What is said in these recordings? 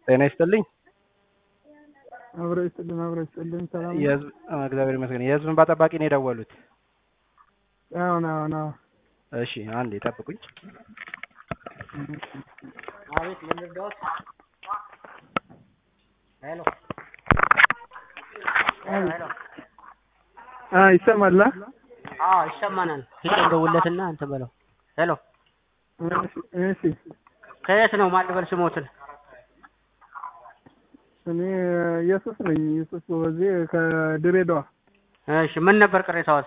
ጤና ይስጥልኝ። አብሮ ይስጥልን፣ አብሮ ይስጥልን። ሰላም ነው? የህዝብ አ፣ እግዚአብሔር ይመስገን። የህዝብ እንባ ጠባቂ ነው የደወሉት። አሁን አሁን አሁን እሺ አንዴ ጠብቁኝ። አቤት ምን ልርዳዎት? ሄሎ ሄሎ ሄሎ። አ ይሰማል? አ? አዎ ይሰማናል። ፊት እንደውለትና እንትን በለው። ሄሎ እሺ እሺ። ከየት ነው ማን ልበል ስሞትን? እኔ ኢየሱስ ነኝ። ኢየሱስ በዚህ ከድሬዳዋ። እሺ ምን ነበር ቅሬታዎት?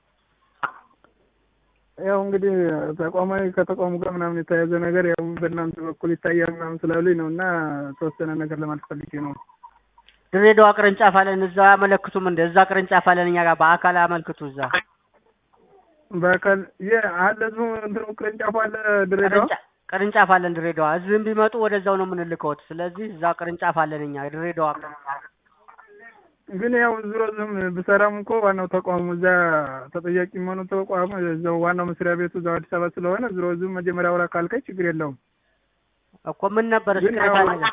ያው እንግዲህ ተቋማዊ ከተቋሙ ጋር ምናምን የተያያዘ ነገር ያው በእናንተ በኩል ይታያል ምናምን ስላሉኝ ነው እና ተወሰነ ነገር ለማለት ፈልጌ ነው። ድሬዳዋ ቅርንጫፍ አለን። እዛ አያመለክቱም እንደ እዛ ቅርንጫፍ አለን እኛ ጋር በአካል አመልክቱ። እዛ በአካል የ አለ እዚሁ እንትኑ ቅርንጫፍ አለ ድሬዳዋ። ቅርንጫ- ቅርንጫፍ አለን ድሬዳዋ። እዚህም ቢመጡ ወደዛው ነው የምንልከውት። ስለዚህ እዛ ቅርንጫፍ አለን እኛ ድሬዳዋ ቅርንጫፍ። ግን ያው ዙሮ ዝም ብሰራም እኮ ዋናው ተቋሙ እዛ ተጠያቂ የሚሆኑ ተቋሙ እዛው ዋናው መስሪያ ቤቱ እዛው አዲስ አበባ ስለሆነ ዙሮ ዝም መጀመሪያ አውራ ካልከኝ ችግር የለውም። እኮ ምን ነበር ግን ቅሬታ ያው ነገር?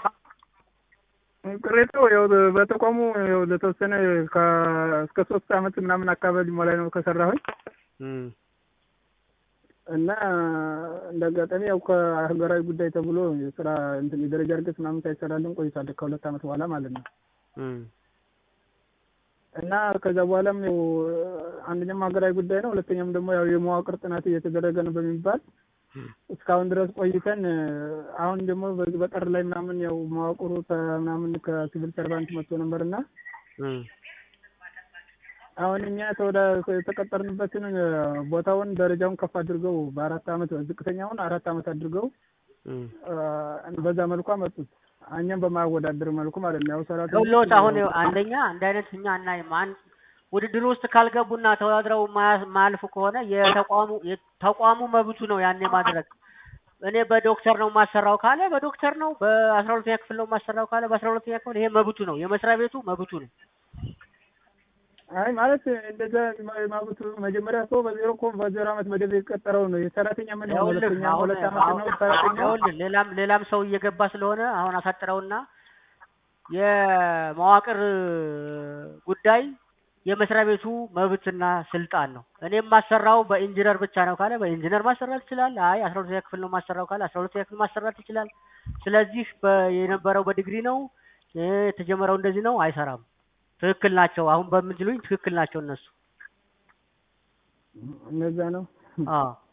ቅሬታው ያው በተቋሙ ያው ለተወሰነ ከ- እስከ ሶስት አመት ምናምን አካባቢ ሞላይ ነው ከሰራሁኝ እም፣ እና እንደ አጋጣሚ ያው ከሀገራዊ ጉዳይ ተብሎ የስራ እንትን የደረጃ እድገት ምናምን ሳይሰራልን ቆይቷል ከሁለት አመት በኋላ ማለት ነው። እም፣ እና ከዛ በኋላም ያው አንደኛም ሀገራዊ ጉዳይ ነው፣ ሁለተኛም ደግሞ ያው የመዋቅር ጥናት እየተደረገ ነው በሚባል እስካሁን ድረስ ቆይተን አሁን ደግሞ በዚህ በጥር ላይ ምናምን ያው መዋቅሩ ተ- ምናምን ከሲቪል ሰርቫንት መጥቶ ነበር እና እም። አሁን እኛ ተወዳ የተቀጠርንበትን ቦታውን ደረጃውን ከፍ አድርገው በአራት አመት ዝቅተኛውን አራት አመት አድርገው እም። አ፣ በዛ መልኩ አመጡት። እኛም በማያወዳደር መልኩ ማለት ነው። ያው ሰራተኞች ደውሎት አሁን ይኸው አንደኛ እንደ አይነት እኛ አናይም። አንድ ውድድር ውስጥ ካልገቡና ተወዳድረው ማያ- ማያልፉ ከሆነ የተቋሙ የተቋሙ መብቱ ነው ያኔ ማድረግ። እኔ በዶክተር ነው ማሰራው ካለ በዶክተር ነው፣ በአስራ ሁለተኛ ክፍል ነው ማሰራው ካለ በአስራ ሁለተኛ ክፍል ይሄ መብቱ ነው፣ የመስሪያ ቤቱ መብቱ ነው። አይ ማለት እንደዛ ማቡት መጀመሪያ ሰው በዜሮ እኮ በዜሮ አመት መደብ የቀጠረው ነው የሰራተኛ ምን ነው ይኸውልህ ሁለተኛ አሁን ሁለት አመት ነው አሁን ሰራተኛ ይኸውልህ ሌላም ሌላም ሰው እየገባ ስለሆነ አሁን አሳጥረውና የመዋቅር ጉዳይ የመስሪያ ቤቱ መብትና ስልጣን ነው። እኔ የማሰራው በኢንጂነር ብቻ ነው ካለ በኢንጂነር ማሰራት ይችላል። አይ አስራ ሁለተኛ ክፍል ነው ማሰራው ካለ አስራ ሁለተኛ ክፍል ማሰራት ይችላል። ስለዚህ በ- የነበረው በዲግሪ ነው እ፣ የተጀመረው እንደዚህ ነው አይሰራም። ትክክል ናቸው። አሁን በምትሉኝ ትክክል ናቸው እነሱ። እነዛ ነው አዎ